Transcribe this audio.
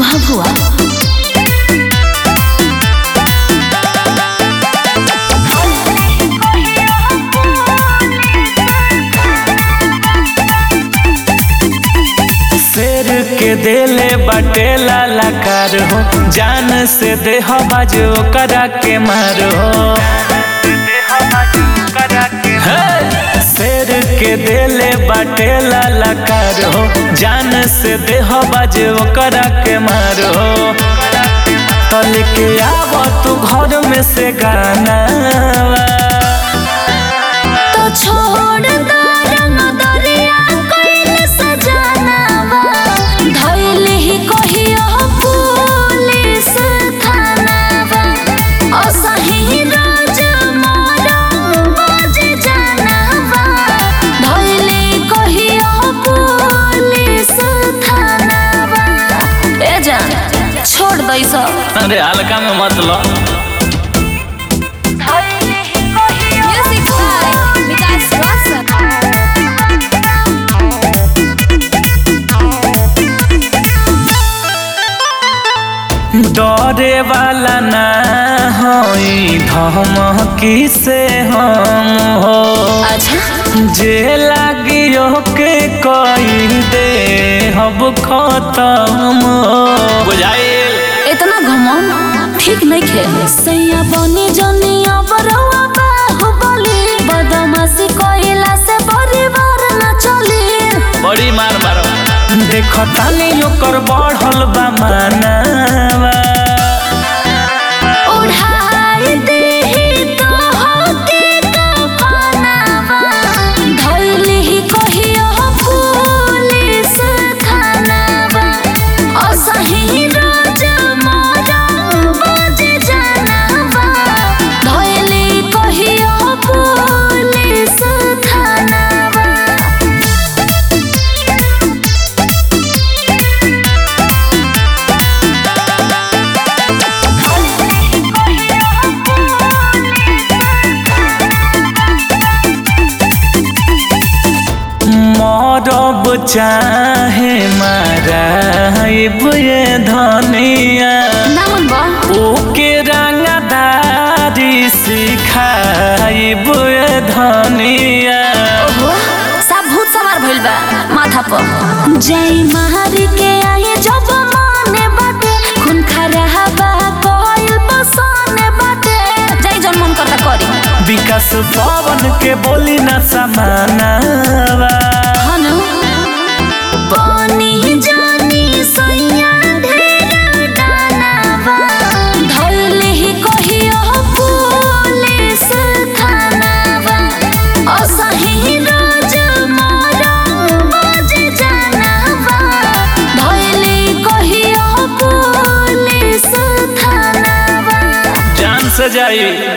कहाँ हुआ शेर के देले बटे लालाकार हो जान से देह बाजो करा के मारो हे! शेर के देले बटे लालाकार हो जान से देह बाजो करा के मारो तल के आव तू घर में से गाना तो छोड़ दो रंग दरिया कोइल सजनावा धइल ही कहियो पुलिस थानावा असही रोज मोरा बज जनावा धइल ही कहियो पुलिस थानावा ए जान छोड़ दई सब अरे हल्का में मत लो म्यूजिक बाय विकास वासन डरे वाला ना होई धमकी से हम हो अच्छा जे लागियो के कोई दे हब खत्म हो बुझाइल इतना घमन ठीक नहीं खे सैया बनी जनिया बरवा बाहुबली बदमाशी कोइला से परिवार न चली बड़ी मार मारो देख तानी ओकर बढ़ल बा मानावा उड़ाई देही तो होके कफनावा धइली ही कहियो पुलिस थानावा असही रोज मोरा बज जनावा धइली कहियो पुलिस थानावा मरब चाहे माराइब ये धनिया नामन बा ओके रंगदारी सिखाइब ये धनिया ओहो सब भूत सवार भइल बा माथा पर जय महारी के आए जब माने बाटे खून खरा बा कोइल बसने बाटे जय जन मन करता करी विकास पवन के बोली न समानावा हनु बनी जानी सैया ढेर डानावा धइले ही कहियो पुलिस थानावा असही रोज मोरा बज जनावा धइले कहियो पुलिस थानावा जान से जाई